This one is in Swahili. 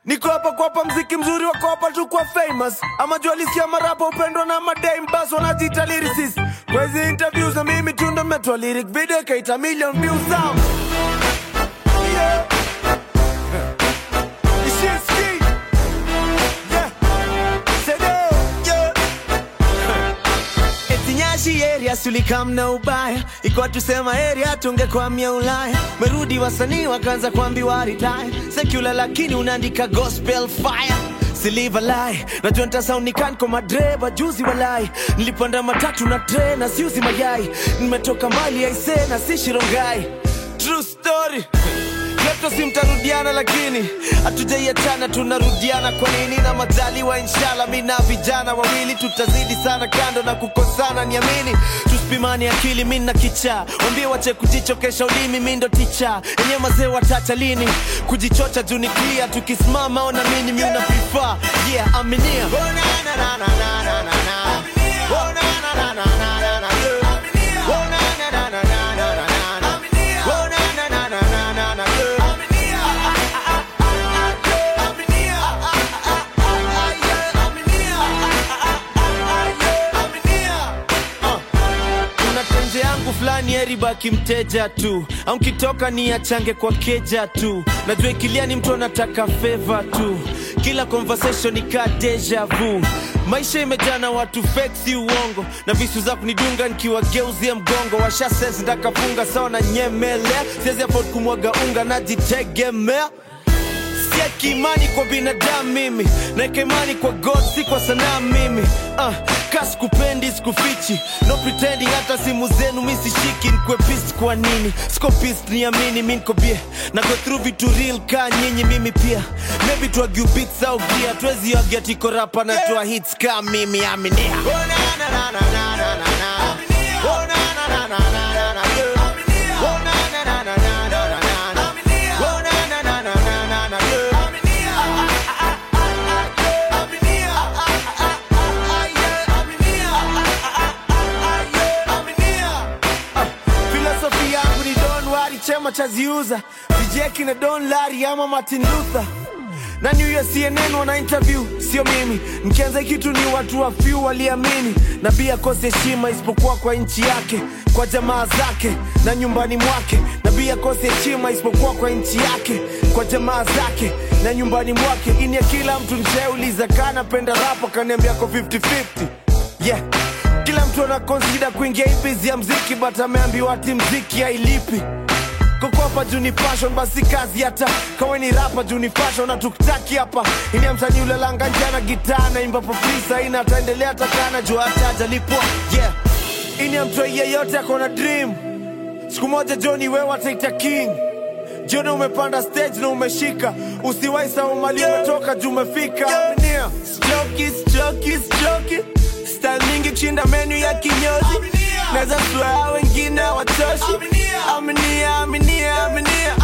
niko hapa kuwapa mziki mzuri wa kuwapa tu kwa famous ama jua lisikia marapa upendwa na madame bas wanajiita lyricist kwa hizi interviews na mimi tu ndo metoa lyric video ikaita million views out yeah. Ishimski. Yeah. Sedo. Yeah. Eti Nyashi area sulikam na ubaya ikuwa tusema area tungekwamia Ulaya merudi wasanii wakaanza kuambiwa retire secular lakini unaandika gospel fire Siliva lie najua ntasaunikani kwa madreva juzi walai nilipanda matatu na tre na siuzi mayai nimetoka mbali aise na si shirongai true story Leto si mtarudiana lakini hatujaiachana tunarudiana kwa nini na majaliwa inshallah mi na vijana wawili tutazidi sana kando na kukosana niamini tusipimani akili mi na kicha wambie wache kujichokesha ulimi mi ndo ticha enye mazee watacha lini kujichocha juu ni clear tukisimama ona mini mi una prefer yeah aminia oh, na, na, na, na, na, na, na, na. Oh, na, na, na, na, na, na, na, yeah. Oh, na, na, na, na, na, na, na, na. Oh, na, na, na, na, na, na, na, yeah. kuna tenje yangu fulani eribaki mteja tu au nkitoka ni achange kwa keja tu najua ikilia ni mtu anataka feva tu kila conversation ika deja vu maisha imejaa na watu fake si uongo na visu za kunidunga nikiwageuzia mgongo washases ndakafunga sawa na nyemelea siwezi afford kumwaga unga najitegemea sieki imani kwa binadamu mimi naeka imani kwa god si kwa sanaa mimi uh, ka sikupendi sikufichi no pretending hata simu zenu mi sishiki nkwe pist kwa nini siko pist niamini mi nko bie na go through vitu real ka nyinyi mimi pia maybe twagiu beats au gia twezi agia tiko rapa na twa hits ka mimi aminia oh, na, na, na, na, na, na, na, na. Oh, na, na, na, na, na, na, na, yeah. Oh, na, na, na, na, na, na, na, na. Oh, na, na, na, na, na, na, na, yeah. filosofi yangu ni don wari chema chaziuza vijeki na don lari ama martin luther na new year cnn wana interview sio mimi mkianza kitu ni watu wa few waliamini nabii akose heshima isipokuwa kwa nchi yake kwa jamaa zake na nyumbani mwake nabii akose heshima isipokuwa kwa nchi yake kwa jamaa zake na nyumbani mwake ini ya kila mtu nishauliza kanapenda rapa kaniambia ko 50-50 yeah kila mtu anakonsida kuingia hii bizi ya mziki but ameambiwa ati mziki hailipi kokopa juu ni passion basi kazi hata kawe ni rapa juu ni fashion na tukitaki hapa ini ya msanii ulalanga njana gitaa naimba popisa ina ataendelea takana juu hata ajalipwa yeah ini ya mtu yeyote akona dream siku moja joni wewe ataita king jioni umepanda stage na umeshika usiwai sawa mali umetoka juu umefika Aminia. Stroki, stroki, stroki. Style mingi kushinda menu ya kinyozi naweza swear wengine watoshi aminia aminia aminia